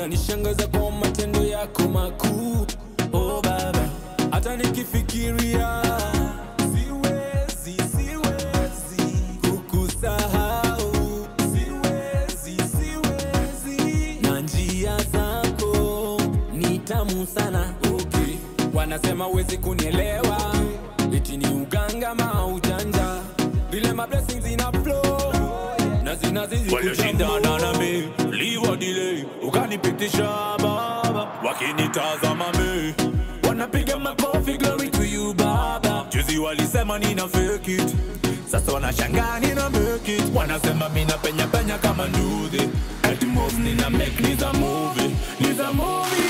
unanishangaza kwa matendo yako makuu oh baba hata nikifikiria siwezi siwezi kukusahau siwezi siwezi na njia zako ni tamu sana okay. wanasema uwezi kunielewa eti ni uganga ma ujanja vile ma blessings ina flow na zinazidi walioshindana nami liwadile ukanipitisha baba wakinitazama me wanapiga makofi glory to you baba juzi walisema nina fake it sasa wanashangaa nina make it wanasema mina penya penya kama nduthi eti moves nina make ni za movie ni za movie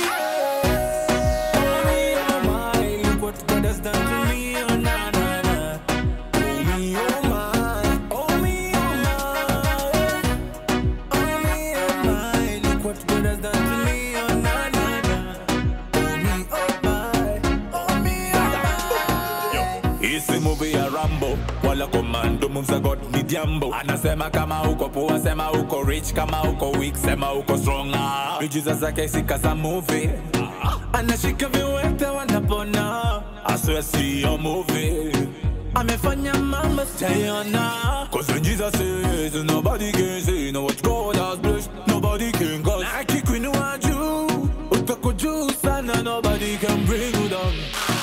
Only oh my, look what God has done to me, oh na na na. Oh me, oh my, oh me, oh my. Oh me, oh my, look what God has done to me, oh na na na. Oh me, oh my, oh me, oh my. Isi movie ya Rambo wala commando moves za God ni jambo anasema kama uko poa sema uko rich kama uko weak sema uko strong ah. miujiza zake sikaza movie anashika viwete wanapona aswe siyo movie amefanya mambo sitaiona Cause when Jesus says nobody can say no what God has blessed nobody can cause na akikuinua juu utako juu sana nobody can bring you down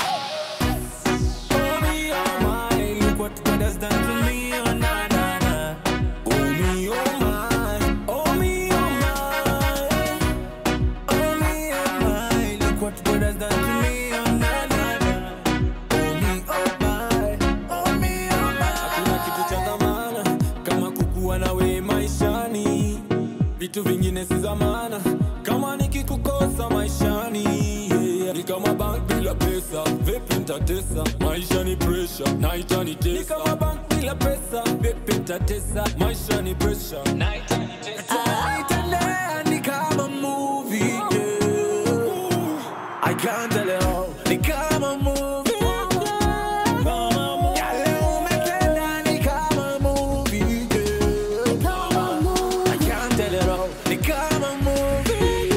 Oh me, oh my, look what God has done to me, oh na na na. Oh me, oh my, oh me, oh my. Oh me, oh my, look what God has done to me, oh na na na. Oh me, oh my, oh me, oh my. Hakuna kitu cha dhamana kama kukuwa nawe maishani, vitu vingine si zamana kama nikikukosa maishani yeah. Ni kama bank bila pesa, vipi nitatesa? Maisha ni pressure, na itanitesa. Ni kama bank bila pesa, vipi nitatesa? Maisha ni pressure, na itanitesa. Italia ni kama movie, yeah. I can't tell it all. Ni kama movie. Yale umetenda ni kama movie, yeah. I can't tell it all. Ni kama movie,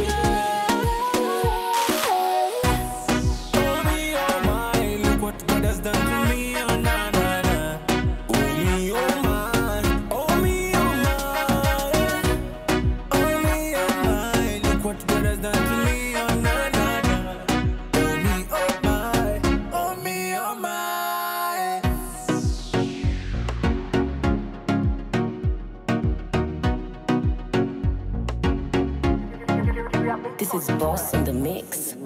Oh me, oh my, look what God has done to me, oh na na na. Oh me, oh my, oh me, oh my. Oh me, oh my, look what God has done to me, oh na na na. Oh me, oh my, oh me, oh my. This is Boss in the Mix.